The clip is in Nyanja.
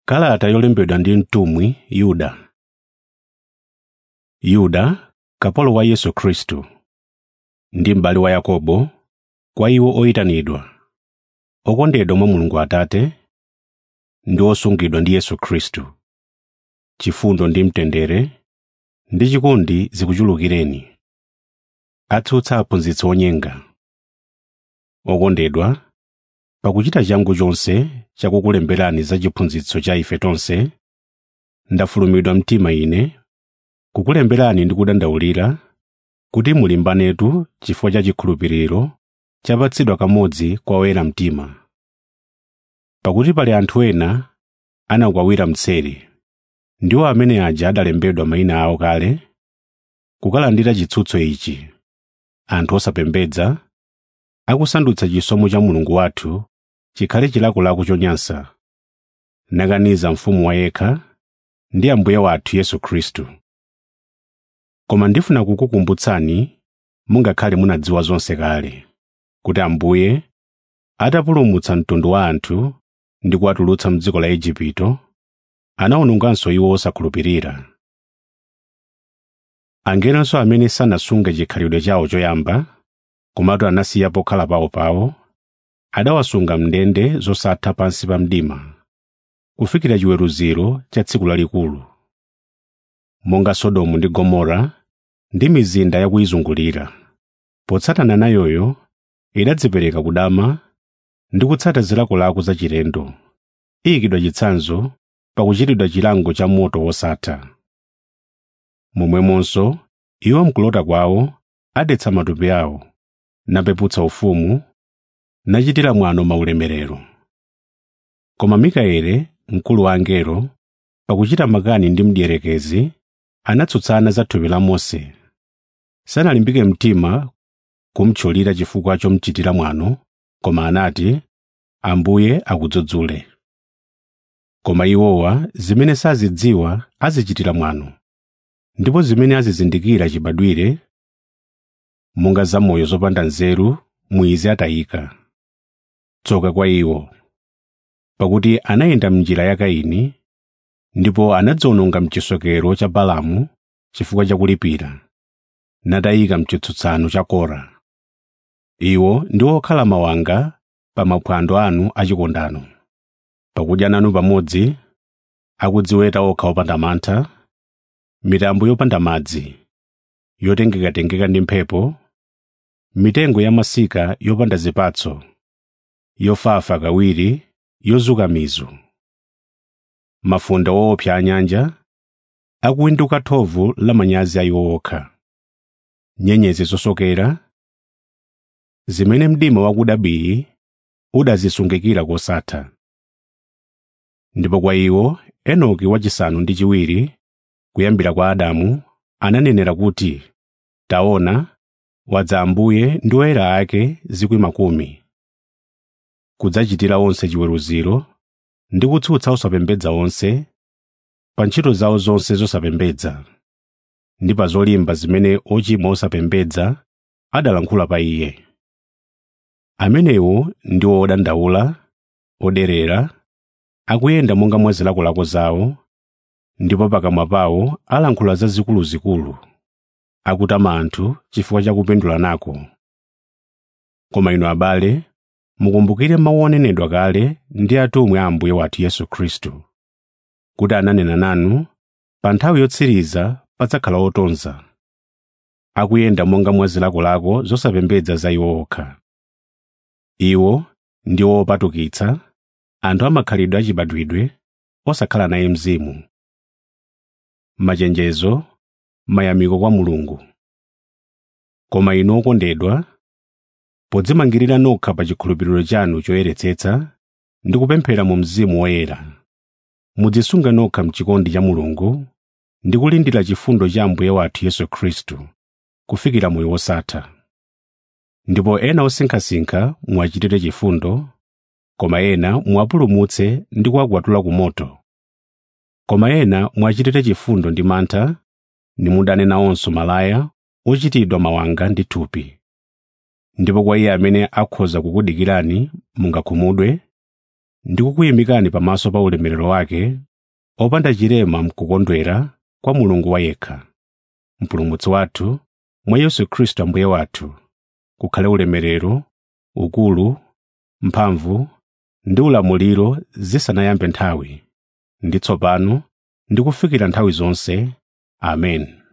kalata yolembedwa ndi mtumwi yuda yuda kapolo wa yesu khristu ndi m'bale wa yakobo kwa iwo oyitanidwa okondedwa mwa mulungu atate ndi osungidwa ndi yesu khristu chifundo ndi mtendere ndi chikondi zikuchulukireni atsutsa aphunzitsi onyenga okondedwa pakuchita changu chonse chakukulemberani za chiphunzitso cha ife tonse ndafulumidwa mtima ine kukulemberani ndi kudandaulira kuti mulimbanetu chifukwa cha chikhulupiriro chapatsidwa kamodzi kwa oyera mtima pakuti pali anthu ena anakwawira mseri ndiwo amene aja adalembedwa mayina awo kale kukalandira chitsutso ichi anthu osapembedza akusandutsa chisomo cha mulungu wathu chikhale chilakolako chonyansa nakaniza mfumu wa yekha ndi ambuye wathu yesu khristu koma ndifuna kukukumbutsani mungakhale munadziwa zonse kale kuti ambuye atapulumutsa mtundu wa anthu ndi kuwatulutsa m'dziko la igupto anawononganso iwo osakhulupirira angelonso amene sanasunge chikhalidwe chawo choyamba komatu anasiya pokhala pawopawo adawasunga m'ndende zosatha pansi pa mdima kufikira chiweruziro cha tsiku lalikulu monga sodomu ndi gomora ndi mizinda yakuyizungulira potsatana nayoyo idadzipereka kudama ndi kutsata zilakolako zachilendo iyikidwa chitsanzo pakuchitidwa chilango cha moto wosatha momwemonso iwo mkulota kwawo adetsa matupi awo napeputsa ufumu nachitira mwano maulemerero koma mikaeli mkulu wa angelo pakuchita makani ndi mdierekezi anatsutsana za thupi la mose sanalimbike mtima kumtchulira chifukwa chomchitira mwano koma anati ambuye akudzudzule koma iwowa zimene sazidziwa azichitira mwano ndipo zimene azizindikira chibadwire monga zamoyo zopanda nzeru mwizi atayika tsoka kwa iwo pakuti anayenda m'njira ya kaini ndipo anadziwononga mchisokero cha balamu chifukwa cha kulipira natayika mchitsutsano cha kora iwo ndi okhala mawanga pa maphwando anu achikondano pakudya nanu pamodzi akudziweta okha opanda mantha mitambo yopanda madzi yotengekatengeka ndi mphepo mitengo ya masika yopanda zipatso yofafa kawiri yozuka mizu mafunda woopsa anyanja akuwinduka thovu la manyazi a iwo okha nyenyezi zosokera zimene mdima wakuda bii udazisungikira kosatha ndipo kwa iwo enoki wachisanu ndi chiwiri kuyambira kwa adamu ananenera kuti taona wadza ambuye ndi oyera ake zikwi makumi kudzachitira onse chiweruziro ndi kutsutsa osapembedza onse pa ntchito zawo zonse zosapembedza ndi pa zolimba zimene ochimwa osapembedza adalankhula pa iye amenewo ndiwo odandaula oderera akuyenda monga mwa zilakolako zawo ndipo pakamwa pawo alankhula zazikuluzikulu akutama anthu chifukwa cha kupindula nako koma inu abale mukumbukire mawu onenedwa kale ndi atumwi a ambuye wathu yesu khristu kuti ananena nanu pa nthawi yotsiriza padzakhala otonza akuyenda monga mwa zilakolako zosapembedza za iwo okha iwo ndi opatukitsa anthu amakhalidwe achibadwidwe osakhala naye mzimu machenjezo mayamiko kwa mulungu koma inu okondedwa podzimangirira nokha pa chikhulupiriro chanu choyeretsetsa ndi kupemphera mu mzimu woyera mudzisunga nokha mchikondi cha mulungu ndi kulindira chifundo cha ambuye wathu yesu khristu kufikira moyo wosatha ndipo ena osinkhasinkha muwachitire chifundo koma ena muwapulumutse ndi kuwakwatula ku moto koma ena muwachitire chifundo ndi mantha nimudane nawonso malaya ochitidwa mawanga ndi thupi ndipo kwa iye amene akhoza kukudikirani mungakhumudwe ndikukuyimikani pamaso pa ulemerero wake opanda chilema mkukondwera kwa mulungu wayekha mpulumutsi wathu mwa yesu khristu ambuye wathu kukhale ulemerero ukulu mphamvu ndi ulamuliro zisanayambe nthawi ndi tsopano ndi kufikira nthawi zonse amen